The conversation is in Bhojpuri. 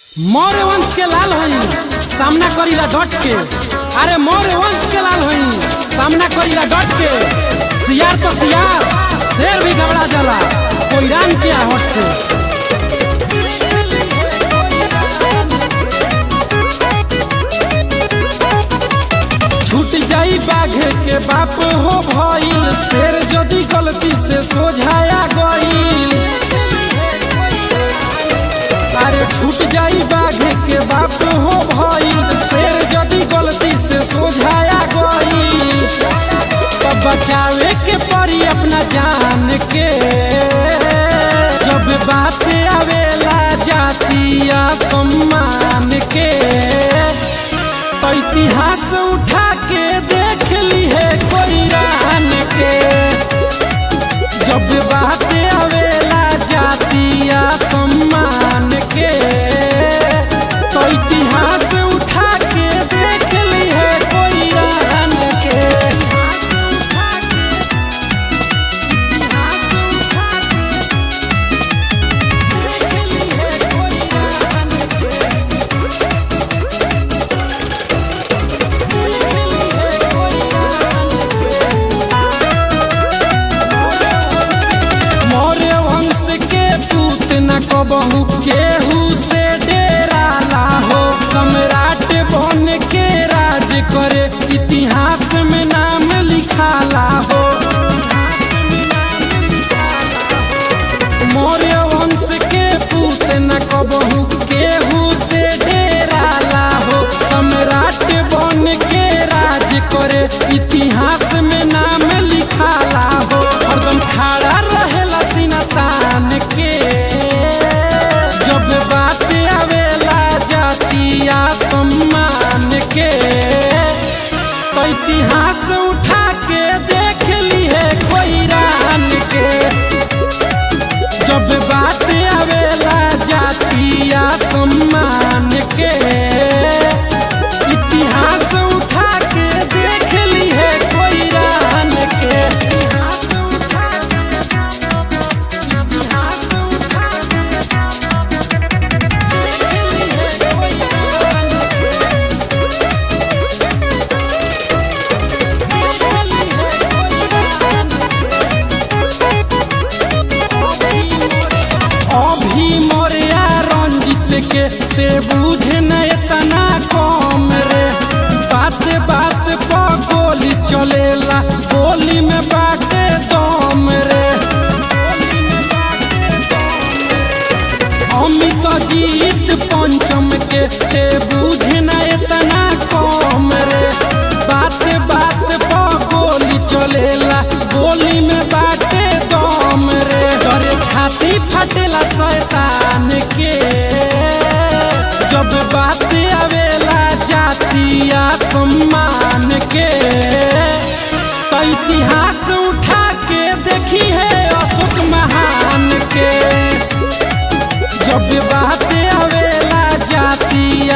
मौर्य वंश के लाल हई सामना करीला डट के अरे मौर्य वंश के लाल हई सामना करीला डट के सियार तो सियार शेर भी घबरा जाला कोई रान के आहट से छूट जाई बाघ के बाप हो भइल शेर जदी गलती से सोझाया गईल अरे छूट जाई बाघ के बाप हो भइल शेर जदी गलती से सोझाया गईल तब बचावे के पड़ी अपना जान के जब बात आवेला जातिया सम्मान के तो इतिहास उठा के देख ली है कोई रान के जब बात आवेला जातिया सम्मान के तो इतिहास उठा के देख ली है कोई रान के इतिहास उठा के देख ली है कोई रान के मौर्य वंश के पूत न कबहू केहू से डेरा लाहो सम्राट बन के राज करे इतिहास में नाम लिखा लाहो मौर्य वंश के पूत न कबहू केहू से डेरा लाहो सम्राट बन के राज करे इतिहास में नाम लिखा लाहो हरदम खड़ा रहेला सीना तान के जब बात आवेला जातिया सम्मान के तो इतिहास उठा के देख ली है कोई रान के जब बात आवेला जातिया सम्मान के इतिहास उठा के देख ली है कोई रान के इतिहास उठा के इतिहास उठा के देख ली है कोई रान के देख ली है कोई रान अभी मोरिया रंजित के ते बुझे न इतना कम रे बात बात पर गोली चलेला गोली में बाटे दम रे अमित जीत पंचम के ते बुझे न इतना कम रे बात बात पर गोली चलेला गोली में बाटे दम रे डरे छाती फटेला शैतान के जब बात आवेला जातिया सम्मान के तो इतिहास उठा के देखी है अशोक महान के जब बात आवेला जातिया